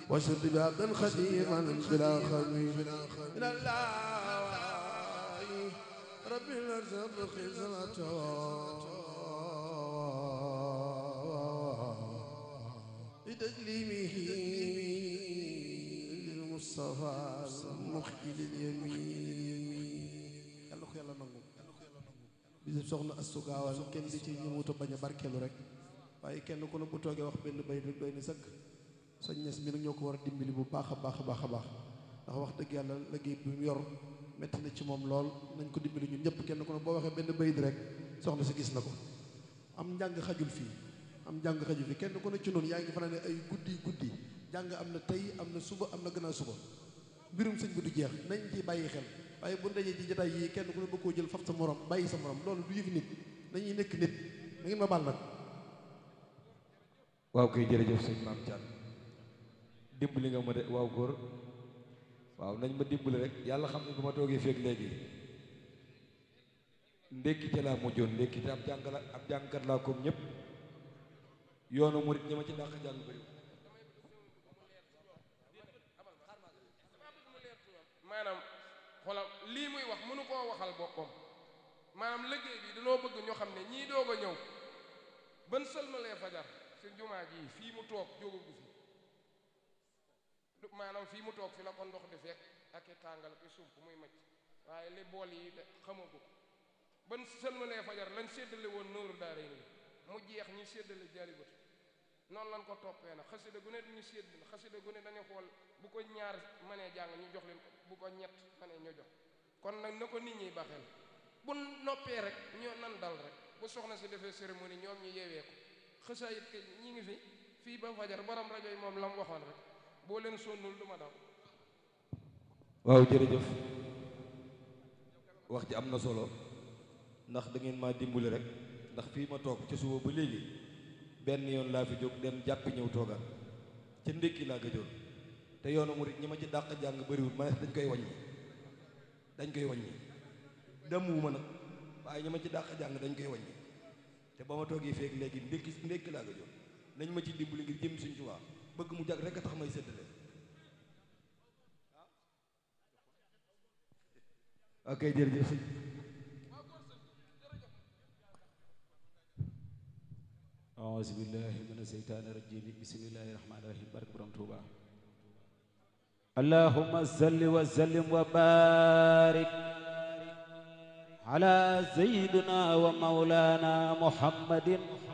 واشهد بعبدا خديما بلا خميل من الله رب الارزاق خزنته لتكليمه للمصطفى المخجل اليمين yàlla ko yàlla nangu bisib soxna Astu Gaawaan kenn di ci ñëwuta bañ a barkeelu rek waaye kenn ku ne bu toogee wax benn bay rek doy na sëkk soñ ñes mi nag ñoo ko war a dimbali bu baax a baax a baax a baax ndax wax dëgg yàlla liggéey bi mu yor metti na ci moom lool nañ ko dimbali ñun ñëpp kenn ku ne boo waxee benn bayit rek soxna si gis na ko am njàng xajul fii am njàng xajul fii kenn ku ne ci noonu yaa ngi fanaa ne ay guddi guddi jàng am na tey am na suba am na gannaaw suba mbirum sëñ bi du jeex nañ ci bàyyi xel waaye bu dajee ci jotaay yi kenn ku ne bëgg koo jël faf sa morom bàyyi sa morom loolu du yëfi nit dañuy nekk nit da ngeen ma baal nag waaw koy jërëjëf sëñ maam Thiam dimbali nga ma de waaw góor waaw nañ ma dimbali rek yàlla xam ne bu ma toogee feeg léegi ndékki ca laa mujjoon ndékki te ab jàngal ab jàngkat laa comme ñëpp yoonu murit ñi ma ci dàq jàng bëri maanaam xoolal lii muy wax mënu koo waxal boppam maanaam liggéey bi dañoo bëgg ñoo xam ne ñii doog a ñëw ban sëlmalee fajar si jumaa ji fii mu toog jógagu fi maanaam fii mu toog fi la ko ndox di fekk ak i tàngal ak i sump muy macc waaye li bool yi de xamagu ko ban sëlmalee fajar lañ séddale woon nóoru daara yi mu jeex ñu séddale jaribatu noonu lañ ko toppee nag xasida gu ne ñu sédd xasida gu ne dañuy xool bu ko ñaar mënee jàng ñu jox leen ko bu ko ñett mënee ñu jox kon nag na ko nit ñi baxeel bu noppee rek ñoo nan dal rek bu soxna si defee cérémonie ñoom ñu yeewee ko xësaayit ke ñi ngi fi fii ba fajar borom rajo yi moom la mu waxoon rek boo leen sonnul du ma daw waaw jërëjëf wax ji am na solo ndax da ngeen maa dimbali rek ndax fii ma toog ca suba ba léegi benn yoon laa fi jóg dem jàppi ñëw toogaat ca ndékki laa gëjoon te yoonu murit ñi ma ci dàq jàng bëriwul ma dañ koy wàññi dañ koy wàññi demuwuma nag waaye ñi ma ci dàq jàng dañ koy wàññi te ba ma toogee feeg léegi ndékki ndékki laa gëjoon nañ ma ci dimbali ngir jëm suñ Tuubaa bëgg mu jag rek a tax may séddale ok jërëjëf sëñ أعوذ بالله من الشيطان الرجيم بسم الله الرحمن الرحيم بارك برام توبا اللهم صل وسلم وبارك على سيدنا ومولانا محمد